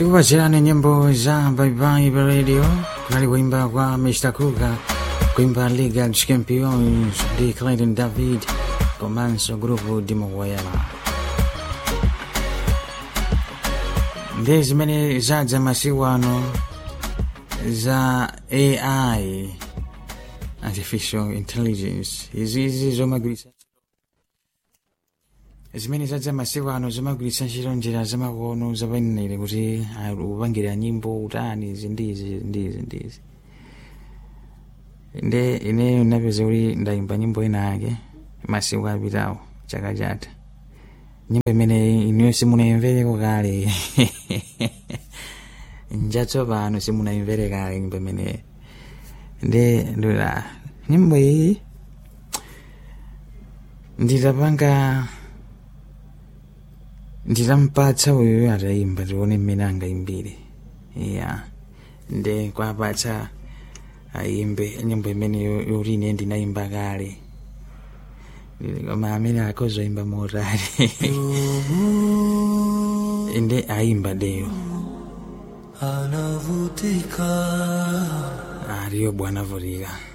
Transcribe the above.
tikupatsirani nyimbo za baibai pa radio kunali kuimba kwa mr kuga kuimba liga dos campeões de clayton david komanso grupu dimokoyama ndi zimene zadza masiku ano za ai artificial intelligence izizi zomagwiritsa zimene zadza masiku ano zimagwiritsa ntchito njira zamakono zapanenere kuti upangire nyimbo utani izi ndizi ndizi ndizi nde ine napeza kuti ndayimba nyimbo ina yake masiku apitawo chaka chatha nyimbo imene iniyo simunayimvereko kale njatsopano simunayimvere kale nyimbo imeneyi nde ndula nyimbo iyi nditapanga nditampatsa uyu atayimba tione mmene angayimbire ya nde kwapatsa ayimbe nyimbo imene yoti ine ndinayimba kale koma amene akozoyimba motali nde ayimba deyo anavutika aliyo bwana vutika